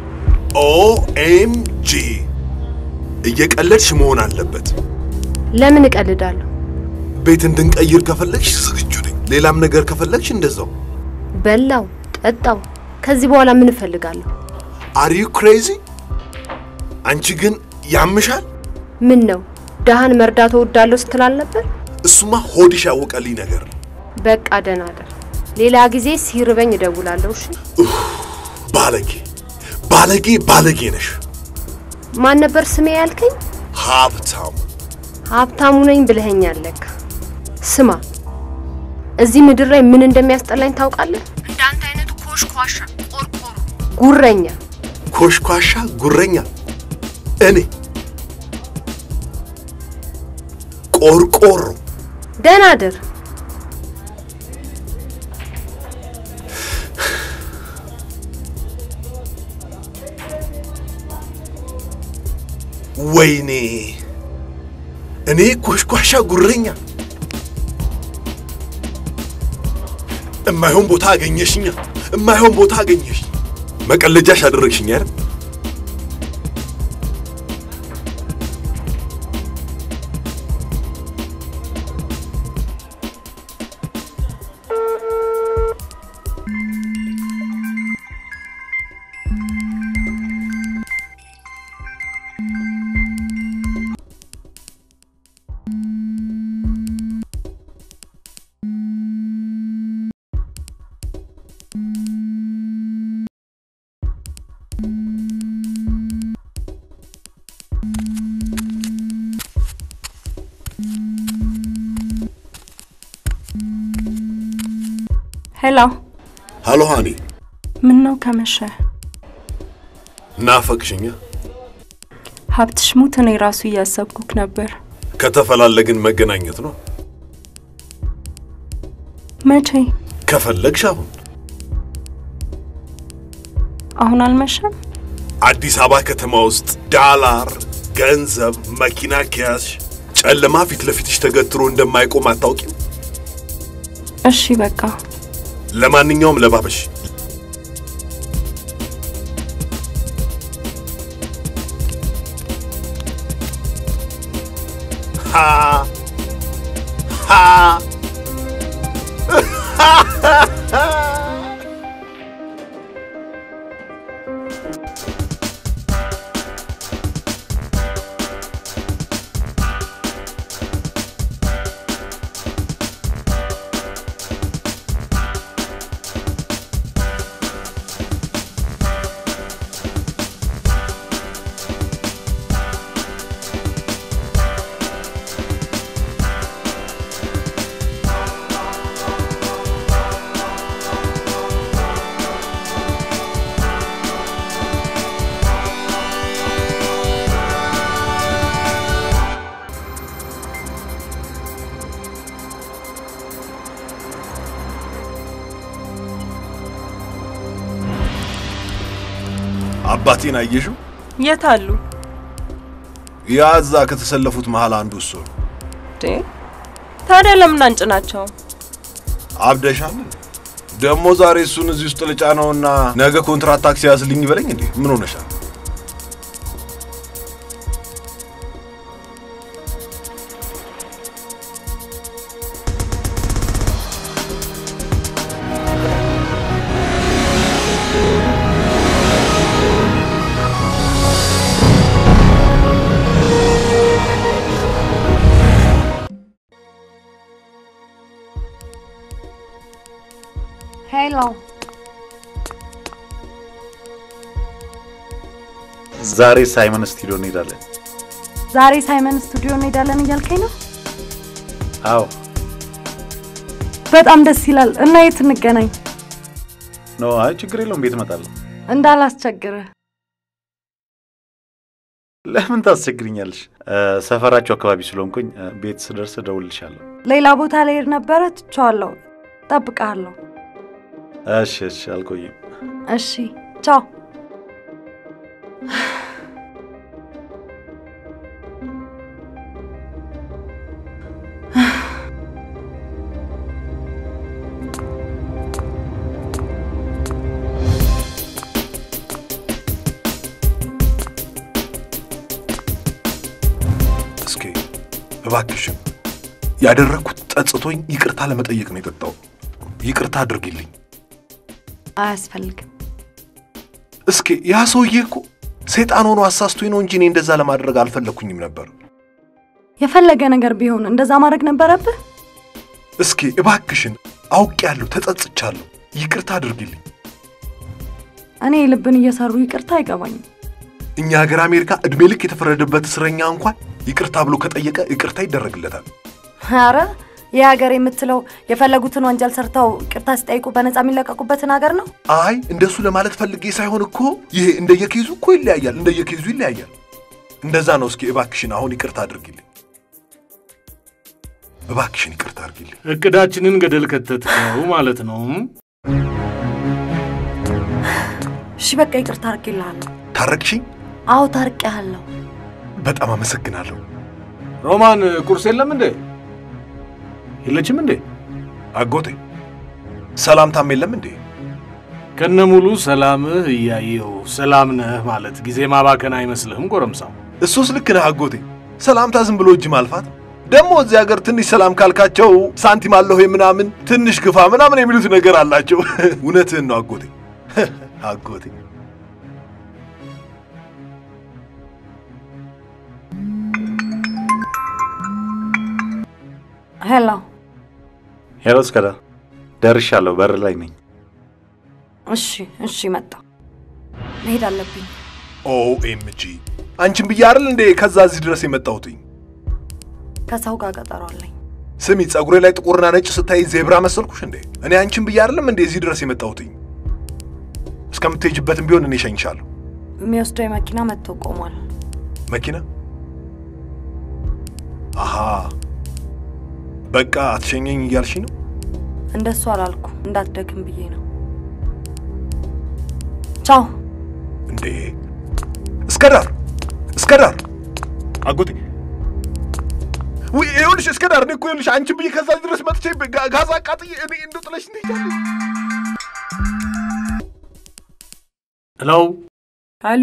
ኦኤምጂ እየቀለድሽ መሆን አለበት። ለምን እቀልዳለሁ? ቤት እንድንቀይር ከፈለግሽ ዝግጁ ነኝ። ሌላም ነገር ከፈለግሽ እንደዛው። በላው ጠጣው። ከዚህ በኋላ ምን እፈልጋለሁ? አር ዩ ክሬዚ? አንቺ ግን ያምሻል። ምን ነው ደሃን መርዳት እወዳለሁ ስትል አልነበር? እሱማ ሆድሽ ያወቀልኝ ነገር ነው። በቃ ደህና እደር። ሌላ ጊዜ ሲርበኝ እደውላለሁ። እሺ። ባለጌ ባለጌ ባለጌ ነሽ። ማን ነበር ስሜ ያልከኝ? ሀብታሙ ሀብታሙ ነኝ ብለኸኛል ለካ። ስማ፣ እዚህ ምድር ላይ ምን እንደሚያስጠላኝ ታውቃለህ? እንዳንተ አይነቱ ኮሽኳሻ፣ ቆርቆሮ፣ ጉረኛ ኮሽኳሻ ጉረኛ እኔ ቆርቆሮ ደህና እደር። ወይኔ እኔ ኮሽኳሻ ጉረኛ እማይሆን ቦታ አገኘሽኛ እማይሆን ቦታ አገኘሽ መቀለጃሽ አደረግሽኝ አይደል ሄሎ፣ ሃሎ ሃኒ፣ ምን ነው ከመሸ? ናፈቅሽኛ? ሀብትሽ ሙት፣ እኔ ራሱ እያሰብኩክ ነበር። ከተፈላለግን መገናኘት ነው። መቼ? ከፈለግሽ አሁን አሁን አልመሸም? አዲስ አበባ ከተማ ውስጥ ዳላር፣ ገንዘብ፣ መኪና ከያዝሽ ጨለማ ፊት ለፊትሽ ተገትሮ እንደማይቆም አታውቂም? እሺ በቃ ለማንኛውም ለባበሽ። ሃ ሃ አባቴን አየሽው? የት አሉ? ያ እዛ ከተሰለፉት መሃል አንዱ እሱ ነው። እንዴ ታዲያ ለምን አንጭናቸው? አብደሻል። ደግሞ ዛሬ እሱን እዚህ ውስጥ ልጫ ነውና ነገ ኮንትራት ታክሲ ያዝልኝ ይበለኝ እንዴ? ምን ሆነሻል? ሄሎ ዛሬ ሳይመን ስቱዲዮ እንሄዳለን። ዛሬ ሳይመን ስቱዲዮ እንሄዳለን እያልከኝ ነው? አዎ በጣም ደስ ይላል። እና የት እንገናኝ? ኖ፣ አይ ችግር የለውም ቤት እመጣለሁ። እንዳላስቸግርህ። ለምን ታስቸግርኛለሽ? እ፣ ሰፈራቸው አካባቢ ስለሆንኩኝ እ፣ ቤት ስደርስ እደውልልሻለሁ። ሌላ ቦታ ልሄድ ነበረ፣ ትቼዋለሁ። እጠብቅሃለሁ። እሺ፣ እሺ፣ አልቆይም። እሺ፣ ቻው። እስኪ እባክሽን ያደረግኩት ጸጽቶኝ ይቅርታ ለመጠየቅ ነው የጠጣው። ይቅርታ አድርጊልኝ። አያስፈልግም። እስኪ ያ ሰውዬ እኮ ሰይጣን ሆኖ አሳስቶኝ ነው እንጂ እኔ እንደዛ ለማድረግ አልፈለግኩኝም ነበር። የፈለገ ነገር ቢሆን እንደዛ ማድረግ ነበረብህ። እስኪ እባክሽን አውቄያለሁ፣ ተጸጽቻለሁ። ይቅርታ አድርጊልኝ። እኔ ልብን እየሰሩ ይቅርታ አይገባኝም። እኛ ሀገር አሜሪካ ዕድሜ ልክ የተፈረደበት እስረኛ እንኳን ይቅርታ ብሎ ከጠየቀ ይቅርታ ይደረግለታል። አረ ይህ ሀገር የምትለው የፈለጉትን ወንጀል ሰርተው ይቅርታ ሲጠይቁ በነፃ የሚለቀቁበትን ሀገር ነው። አይ እንደሱ ለማለት ፈልጌ ሳይሆን እኮ ይሄ እንደየኬዙ እኮ ይለያያል፣ እንደየኬዙ ይለያያል። እንደዛ ነው። እስኪ እባክሽን አሁን ይቅርታ አድርጊልኝ። እባክሽን ይቅርታ አድርጊልኝ። እቅዳችንን ገደል ከተትከው ማለት ነው። እሺ በቃ ይቅርታ አድርጌልሃለሁ። ታረቅሽኝ? አዎ ታርቄሃለሁ። በጣም አመሰግናለሁ። ሮማን ቁርስ የለም እንዴ? የለችም እንዴ? አጎቴ ሰላምታም የለም እንዴ? ከነ ሙሉ ሰላምህ እያየው ሰላም ነህ ማለት ጊዜ ማባከን አይመስልህም? ጎረምሳው እሱስ ልክ ነህ አጎቴ። ሰላምታ ዝም ብሎ እጅ ማልፋት ደግሞ እዚህ ሀገር ትንሽ ሰላም ካልካቸው ሳንቲም አለሁ ምናምን ትንሽ ግፋ ምናምን የሚሉት ነገር አላቸው። እውነትህን ነው አጎቴ አጎቴ። ሄሎ ሄሎ፣ እስከዳ ደርሻለሁ። በር ላይ ነኝ። እሺ እሺ፣ መጣሁ። መሄድ አለብኝ። ኦኤምጂ አንቺን ብዬ አይደል እንዴ ከዛ እዚህ ድረስ የመጣሁትኝ? ከሰው ጋር ቀጠሮ አለኝ። ስሚ፣ ጸጉሬ ላይ ጥቁርና ነጭ ስታይ ዜብራ መሰልኩሽ እንዴ? እኔ አንቺን ብዬ አይደለም እንዴ እዚህ ድረስ የመጣሁትኝ? እስከምትሄጅበትም ቢሆን እኔ እሸኝሻለሁ። የሚወስደው መኪና መጥቶ ቆሟል። መኪና? አሃ በቃ አትሸኘኝ እያልሽ ነው? እንደሱ አላልኩ፣ እንዳትደክም ብዬ ነው። ቻው። እንዴ እስከ ዳር እስከ ዳር አጎቴ ውይ ይኸውልሽ እስከ ዳር እኔ እኮ ይኸውልሽ አንቺን ብዬ ከዛ ድረስ መጥቼ ጋ- ጋዝ አቃጥዬ እኔ እንደው ጥለሽ ትሄጃለሽ። ሄሎ፣ አሎ፣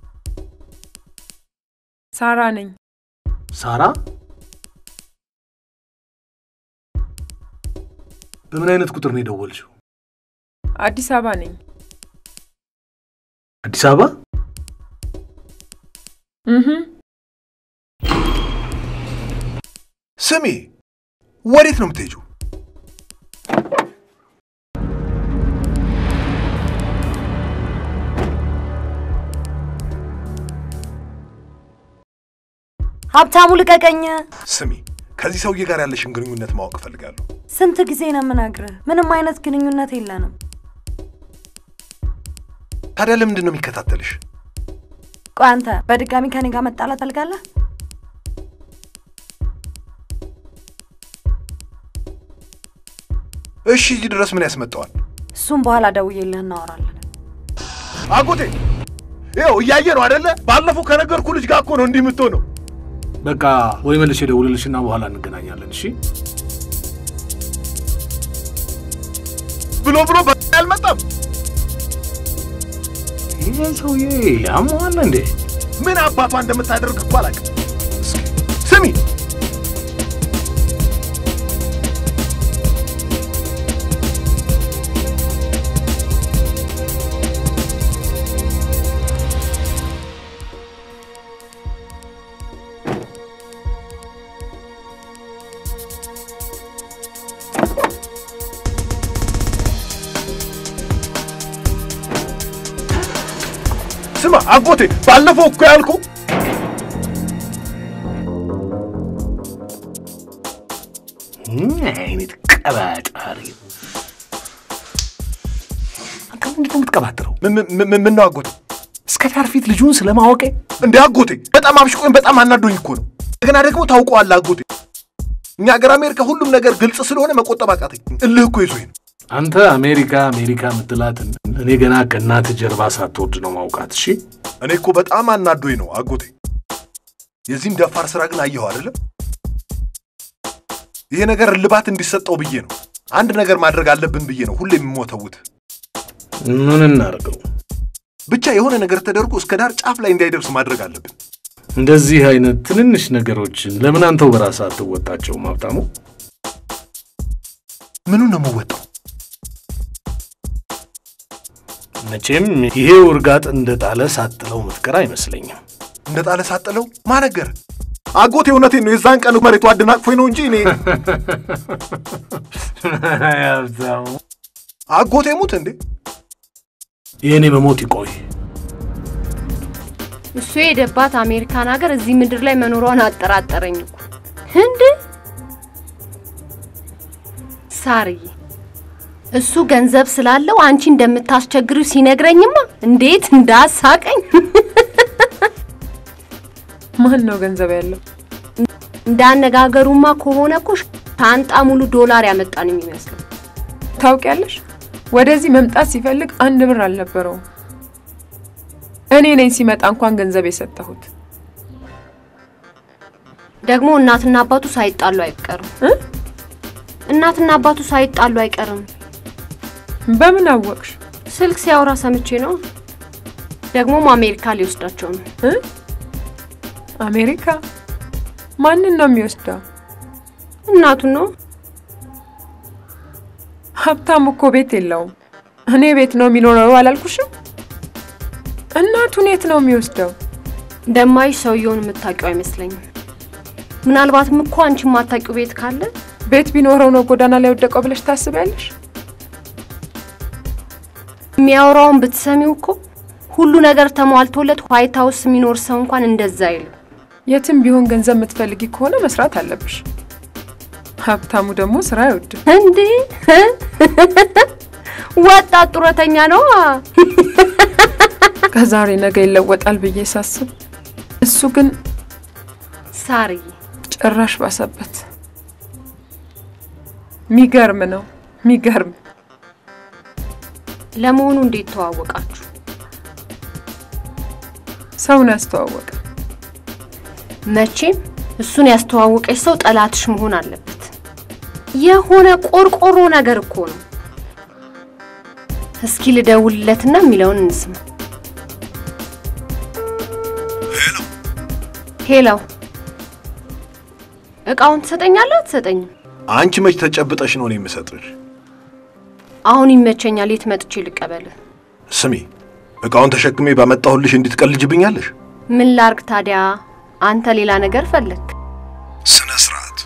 ሳራ ነኝ። ሳራ በምን አይነት ቁጥር ነው የደወልሽው? አዲስ አበባ ነኝ። አዲስ አበባ? እህ ስሚ ወዴት ነው የምትሄጂው? ሀብታሙ ልቀቀኝ። ስሚ ከዚህ ሰውዬ ጋር ያለሽን ግንኙነት ማወቅ እፈልጋለሁ። ስንት ጊዜ ነው የምነግርህ? ምንም አይነት ግንኙነት የለንም። ታዲያ ለምንድን ነው የሚከታተልሽ? ቆይ አንተ በድጋሚ ከኔ ጋር መጣላት አልጋለህ? እሺ እዚህ ድረስ ምን ያስመጣዋል? እሱም በኋላ ደውዬልህ እናወራለን። አጎቴ ይኸው እያየ ነው አደለ? ባለፈው ከነገርኩ ልጅ ጋር እኮ ነው እንዲህ የምትሆነው። በቃ ወይ መልሼ እደውልልሽና በኋላ እንገናኛለን። እሺ ብሎ ብሎ በ- አልመጣም። ይሄ ሰውዬ ያመዋል እንዴ? ምን አባቷ እንደምታደርግ እኮ አላውቅም። እስኪ ስሚ ስማ አጎቴ፣ ባለፈው እኮ ያልኩ ምን አይነት ቀባጣሪ! አንተ ምንድን ነው የምትቀባጥረው? ምን ነው አጎቴ? እስከ ዳር ፊት ልጁን ስለማወቄ እንደ አጎቴ በጣም አብሽቆኝ በጣም አናዶኝ እኮ ነው። እንደገና ደግሞ ታውቀዋለህ አጎቴ፣ እኛ ሀገር አሜሪካ ሁሉም ነገር ግልጽ ስለሆነ መቆጠብ አቃተኝ። እልህ እኮ ይዞኝ ነው። አንተ አሜሪካ አሜሪካ የምትላትን እኔ ገና ከእናትህ ጀርባ ሳትወርድ ነው ማውቃት። እሺ እኔ እኮ በጣም አናዶኝ ነው አጎቴ። የዚህን ደፋር ስራ ግን አየኸው አይደለም? ይሄ ነገር እልባት እንዲሰጠው ብዬ ነው። አንድ ነገር ማድረግ አለብን ብዬ ነው ሁሌ የምሞተውት። ምን እናርገው? ብቻ የሆነ ነገር ተደርጎ እስከ ዳር ጫፍ ላይ እንዳይደርስ ማድረግ አለብን። እንደዚህ አይነት ትንንሽ ነገሮችን ለምን አንተው በራስህ አትወጣቸውም? ሀብታሙ ምኑን ነው የምወጣው? መቼም ይሄው እርጋጥ እንደ ጣለ ሳጥለው ምትቀር አይመስለኝም። እንደ ጣለ ሳጥለው ማነገር አጎቴ፣ እውነቴን ነው። የዛን ቀን መሬቱ አደናቅፎኝ ነው እንጂ እኔ ሀብታሙ አጎቴ ሙት እንዴ የእኔ መሞት ይቆይ። እሱ የሄደባት አሜሪካን ሀገር እዚህ ምድር ላይ መኖሯን አጠራጠረኝ እኮ። ህንድ ሳርዬ፣ እሱ ገንዘብ ስላለው አንቺ እንደምታስቸግሪው ሲነግረኝማ እንዴት እንዳሳቀኝ። ማን ነው ገንዘብ ያለው? እንዳነጋገሩማ ከሆነ እኮ ሻንጣ ሙሉ ዶላር ያመጣን የሚመስለው። ታውቂያለሽ፣ ወደዚህ መምጣት ሲፈልግ አንድ ብር አልነበረውም። እኔ ነኝ ሲመጣ እንኳን ገንዘብ የሰጠሁት። ደግሞ እናትና አባቱ ሳይጣሉ አይቀርም። እናትና አባቱ ሳይጣሉ አይቀርም። በምን አወቅሽ? ስልክ ሲያወራ ሰምቼ ነው። ደግሞም አሜሪካ ሊወስዳቸው ነው። አሜሪካ? ማንን ነው የሚወስደው? እናቱን ነው። ሀብታም እኮ ቤት የለውም። እኔ ቤት ነው የሚኖረው አላልኩሽም? እናቱን የት ነው የሚወስደው? ደማይሽ ሰውየውን የምታውቂው አይመስለኝም። ምናልባትም እኮ አንቺ የማታውቂው ቤት ካለ ቤት ቢኖረው ነው ጎዳና ላይ ወደቀው ብለሽ ታስቢያለሽ? የሚያወራውን ብትሰሚው እኮ ሁሉ ነገር ተሟልቶለት ዋይት ሀውስ የሚኖር ሰው እንኳን እንደዛ አይልም። የትም ቢሆን ገንዘብ የምትፈልጊ ከሆነ መስራት አለብሽ። ሀብታሙ ደግሞ ስራ አይወድም። እንዴ ወጣት ጡረተኛ ነው። ከዛሬ ነገ ይለወጣል ብዬ ሳስብ እሱ ግን ሳርዬ ጭራሽ ባሰበት። ሚገርም ነው ሚገርም። ለመሆኑ እንዴት ተዋወቃችሁ? ሰውን ያስተዋወቀ መቼም እሱን ያስተዋወቀች ሰው ጠላትሽ መሆን አለበት። የሆነ ቆርቆሮ ነገር እኮ ነው። እስኪ ልደውልለትና የሚለውን እንስማ። ሄሎ፣ እቃውን ትሰጠኛለህ አትሰጠኝም? አንቺ መች ተጨብጠሽ ነው እኔ የምሰጥሽ? አሁን ይመቸኛል። የት መጥቼ ልቀበልህ? ስሚ፣ እቃውን ተሸክሜ ባመጣሁልሽ እንድትቀልጅብኛለሽ? ምን ላርግ ታዲያ? አንተ ሌላ ነገር ፈለግ። ስነ ስርዓት።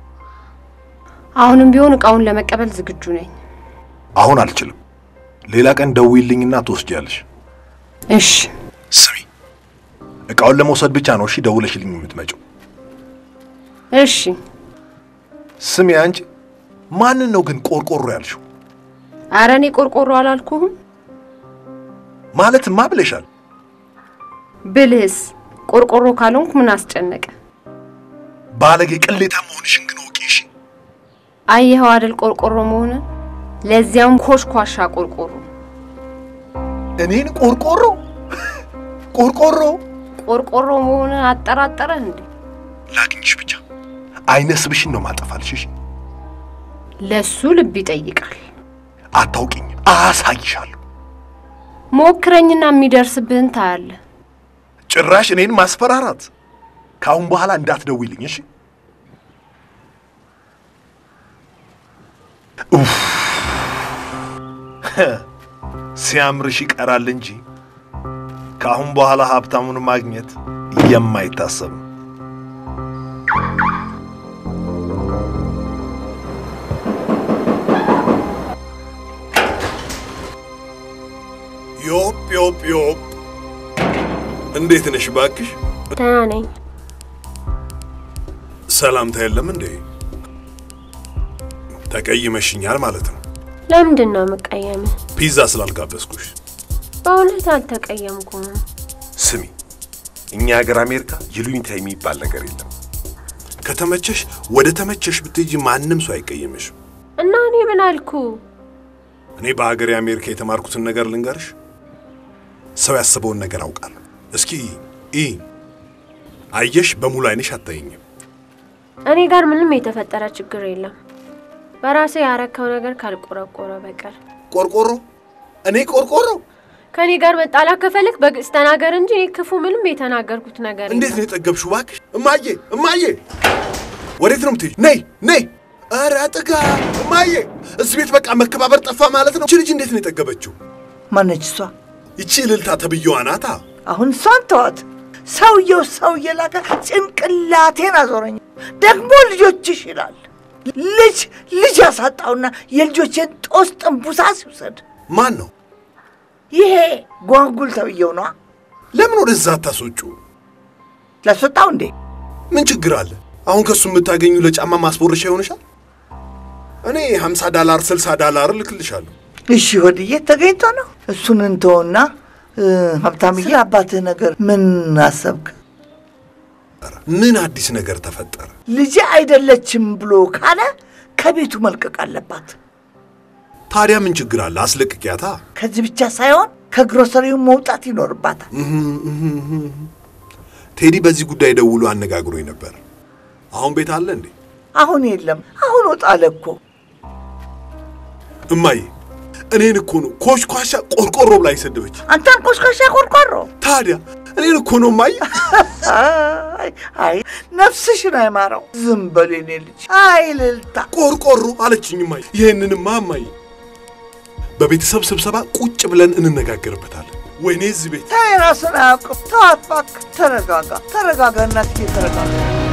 አሁንም ቢሆን እቃውን ለመቀበል ዝግጁ ነኝ። አሁን አልችልም። ሌላ ቀን ደውይልኝና ትወስጃለሽ። እሺ። ስሚ፣ እቃውን ለመውሰድ ብቻ ነው እሺ ደውለሽልኝ የምትመጪው? እሺ። ስሚ፣ አንቺ ማንን ነው ግን ቆርቆሮ ያልሽው? አረ እኔ ቆርቆሮ አላልኩህም። ማለትማ ብለሻል። ብልህስ ቆርቆሮ ካልሆንኩ ምን አስጨነቀ? ባለጌ ቅሌታ መሆንሽን ግን ወቂ። እሺ አየኸው አይደል ቆርቆሮ መሆን፣ ለዚያውም ኮሽኳሻ ቆርቆሮ። እኔን ቆርቆሮ ቆርቆሮ ቆርቆሮ መሆን አጠራጠረህ እንዴ? ላግኝሽ ብቻ አይነ ስብሽን ነው ማጠፋልሽ። እሺ ለሱ ልብ ይጠይቃል። አታውቂኝ፣ አሳይሻለሁ። ሞክረኝና የሚደርስብህን ታያለህ። ጭራሽ እኔን ማስፈራራት። ከአሁን በኋላ እንዳትደውይልኝ እሺ። ኡፍ ሲያምርሽ ይቀራል እንጂ ከአሁን በኋላ ሀብታሙን ማግኘት የማይታሰብ ነው። ዮፕ ዮፕ ዮፕ፣ እንዴት ነሽ ባክሽ? ደህና ነኝ። ሰላምታ የለም እንዴ? ተቀይመሽኛል ማለት ነው። ለምንድን ነው የምቀየም? ፒዛ ስላልጋበዝኩሽ። በእውነት አልተቀየምኩም። ስሚ፣ እኛ ሀገር አሜሪካ ይሉኝታ የሚባል ነገር የለም። ከተመቸሽ ወደ ተመቸሽ ብትሄጂ ማንም ሰው አይቀየምሽም። እና እኔ ምን አልኩ? እኔ በሀገሬ አሜሪካ የተማርኩትን ነገር ልንገርሽ። ሰው ያስበውን ነገር አውቃለሁ። እስኪ ኢ አየሽ፣ በሙሉ አይንሽ አታይኝም። እኔ ጋር ምንም የተፈጠረ ችግር የለም። በራሴ ያረከው ነገር ካልቆረቆረ በቀር ቆርቆሮ እኔ ቆርቆሮ ከኔ ጋር መጣላት ከፈለክ በግልጽ ተናገር እንጂ እኔ ክፉ ምንም የተናገርኩት ነገር እንዴት ነው የጠገብሽው? እባክሽ እማዬ፣ እማዬ ወዴት ነው የምትሄጂው? ነይ ነይ። ኧረ ጥጋ እማዬ፣ እዚህ ቤት በቃ መከባበር ጠፋ ማለት ነው። እቺ ልጅ እንዴት ነው የጠገበችው? ማነች እሷ? ይቺ እልልታ ተብዬዋ ናታ። አሁን እሷን ተዋት። ሰውየው ሰው እየላከ ጭንቅላቴን አዞረኝ። ደግሞ ልጆችሽ ይላል። ልጅ ልጅ ያሳጣውና የልጆቼን ጦስ ጥንቡሳ ሲውሰድ ማን ነው? ይሄ ጓንጉል ተብዬው ነዋ። ለምን ወደዛ አታስወጩ? ላስወጣው እንዴ? ምን ችግር አለ? አሁን ከሱ የምታገኙ ለጫማ ማስቦረሻ ይሆንሻል። እኔ 50 ዳላር 60 ዳላር እልክልሻለሁ። እሺ ወድዬ ተገኝቶ ነው። እሱን እንተውና ሀብታምዬ፣ አባትህ ነገር ምን አሰብክ? ምን አዲስ ነገር ተፈጠረ? ልጄ አይደለችም ብሎ ካለ ከቤቱ መልቀቅ አለባት። ታዲያ ምን ችግር አለ? አስለቅቂያታ። ከዚህ ብቻ ሳይሆን ከግሮሰሪው መውጣት ይኖርባታል። ቴዲ በዚህ ጉዳይ ደውሎ አነጋግሮኝ ነበር። አሁን ቤት አለ እንዴ? አሁን የለም። አሁን ወጣለ እኮ። እማዬ እኔን እኮ ነው ኮሽኳሻ ቆርቆሮ ብላ የሰደበች። አንተን ኮሽኳሻ ቆርቆሮ? ታዲያ እኔን እኮ ነው እማዬ። አይ አይ፣ ነፍስሽን አይማረው። ዝም በል የኔ ልጅ። አይ ልልታ ቆርቆሮ አለችኝ እማዬ። ይህንንማ እማዬ በቤተሰብ ስብሰባ ቁጭ ብለን እንነጋገርበታለን። ወይኔ እዚህ ቤት ተይ፣ ራስን አያውቅም። ተዋት እባክህ። ተረጋጋ፣ ተረጋጋ እናትዬ፣ ተረጋጋ።